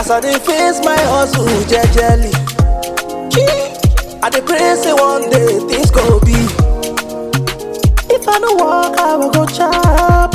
As I dey face my hustle jejely. I dey pray say one day things go be. If I no work, I will go chop.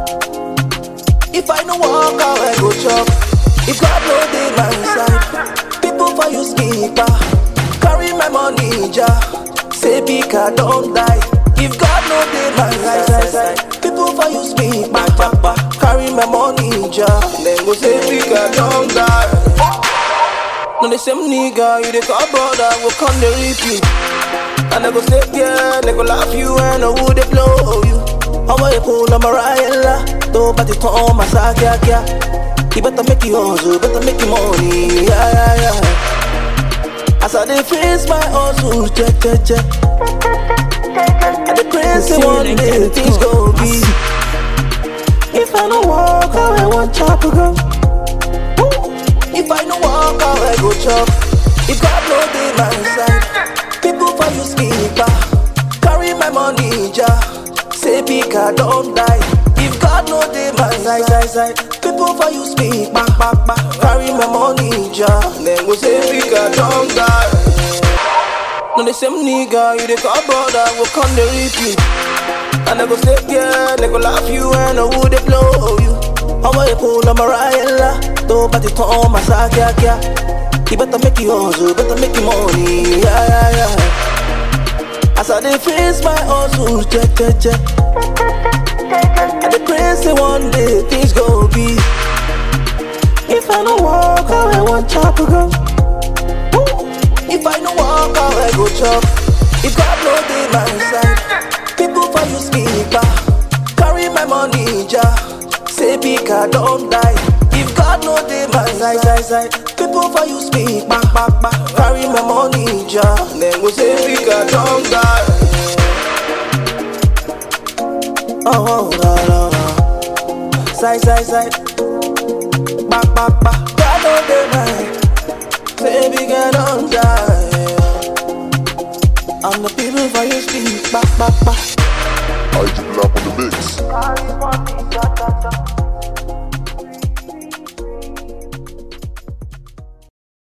If I no work, I will go chop. If God no dey my side, people for you skipper. Carry my money, ja. Say Pika don't die. If God no dey my side, side, people for you speak back, back, back. Carry my money, ja. Then go say Pika don't die. No the same nigga, you the call brother, will come the repeat. And I go stay there, they go laugh you and I would they blow you. How I pull on my Mariella, though but it on my sack, yeah, yeah. You better make you hustle, better make you money, yeah, yeah, yeah. As I dey face my hustle, check, check, check. I dey pray say one day things go be. If I no walk, I will want chop go. If I no walk, I will go chop. If God no dey my side, people for you skipper. Carry my money, ja. Say Pika don't die. If God no dey my side, side, side, people for you speak back, back, back. Carry my money, ja. Then go say Pika don't die. No the same nigga, you the call brother, will come the repeat. And I go stay there, they go laugh you and I would they blow you. How I pull on my Mariella, though but it on my sack, yeah, yeah. You better make you hustle, better make you money, yeah, yeah, yeah. As I dey face my hustle, check, check, check. I dey pray say one day things go be. If I no walk, I will want chop go. If I no walk, I will go chop. If God no dey my side, people for you skipper. Carry my money, ja. Say Pika don't die. If God no dey my side, side, side, people for you speak back, back, back. Carry my money, ja. Then go say Pika don't die. Oh, no, no, no. Side, side, side. Back, back, back. God no dey my. Say Pika don't die. I'm the people for you speak back, back, back. I just lap on the mix. Carry money, ja, ja, ja.